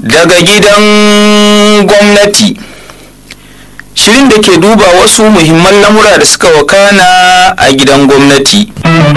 daga gidan gwamnati shirin da ke duba wasu muhimman lamura da suka wakana a gidan gwamnati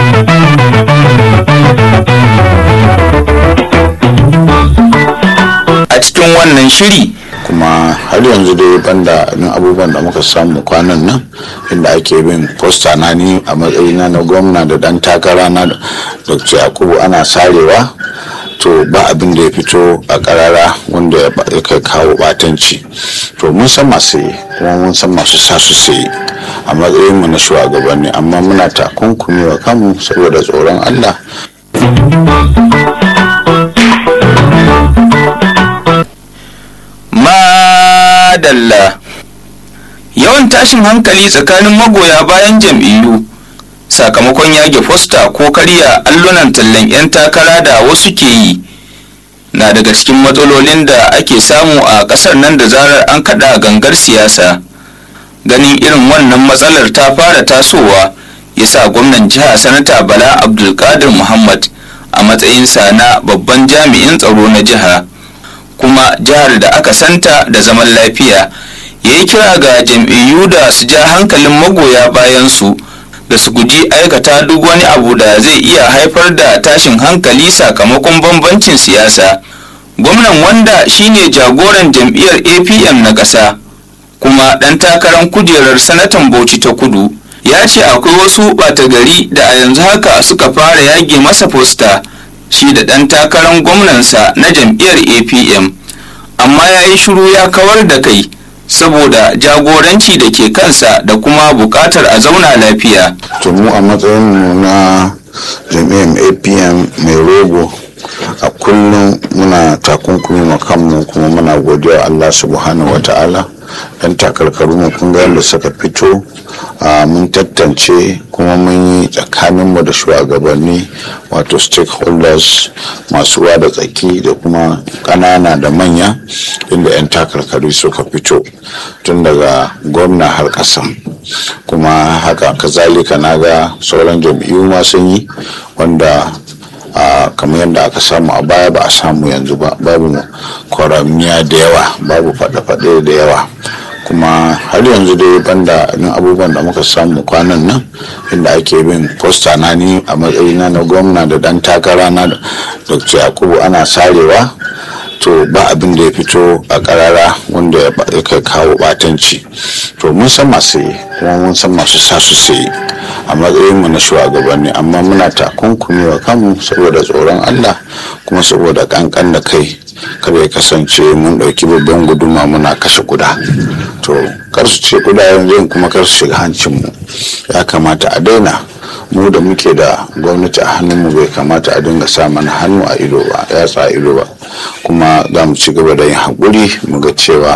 a cikin wannan shiri kuma har yanzu dai banda irin abubuwan da muka samu kwanan nan inda ake bin posta na ni a matsayina na gwamna da dan takara na dr yakubu ana sarewa to ba abin da ya fito a karara wanda ya kai kawo batanci to mun san masu yi kuma mun san masu sa su sayi a matsayin mu na shugabanni amma muna takunkumi wa kanmu saboda tsoron allah madalla yawan tashin hankali tsakanin magoya bayan jam'iyyu sakamakon yage fosta ko karya allunan tallan 'yan takara da wasu ke yi na daga cikin matsalolin da ake samu a ƙasar nan da zarar an kaɗa gangar siyasa ganin irin wannan matsalar ta fara tasowa ya sa gwamnan jiha sanata bala abdulkadir muhammad a matsayinsa na babban jami'in tsaro na jiha kuma jihar da aka santa da zaman lafiya ya yi kira ga jam'iyyu da su ja hankalin magoya bayansu da su guji aikata duk wani abu da zai iya haifar da tashin hankali sakamakon bambancin siyasa gwamnan wanda shine jagoran jam'iyyar apm na ƙasa kuma ɗan takarar kujerar sanatan bauchi ta kudu ya ce akwai wasu ɓata gari da a yanzu haka suka fara yage masa fosta shi da ɗan takarar gwamnansa na jam'iyyar apm amma ya yi shiru ya kawar da kai saboda jagoranci da ke kansa da kuma buƙatar a zauna lafiya to mu a matsayin mu na jami'an apm mai rogo a kullum muna takunkumi ma kanmu kuma muna godiya allah subhanahu wa ta'ala dan takarkaru mu kun ga yadda suka fito mun tantance kuma mun yi tsakaninmu da shugabanni wato stakeholders masu ruwa da tsaki da kuma ƙanana da manya inda 'yan takarkaru suka fito tun daga gwamna har ƙasa kuma haka kazalika na ga sauran jam'iyyu ma sun yi wanda a kamar yadda aka samu a baya ba a samu yanzu ba babu kwaramiya da yawa babu faɗe-faɗe da yawa kuma har yanzu dai banda irin abubuwan da muka samu kwanan nan inda ake bin posta na ni a matsayina na gwamna da dan takara na dr yakubu ana sarewa to ba abin da ya fito a karara wanda ya kai kawo batanci to mun san masu yi kuma mun san masu sa su sayi a matsayin mu na shugabanni amma muna takunkumi wa kanmu saboda tsoron allah kuma saboda kankan da kai kada ya kasance mun ɗauki babban guduma muna kashe kuda to kar su ce kuda yanzu kuma kar su shiga hancinmu ya kamata a daina mu da muke da gwamnati a hannunmu bai kamata a dinga sa mana hannu a ido ba yatsa a ido ba kuma za mu ci gaba da yin haƙuri mu ga cewa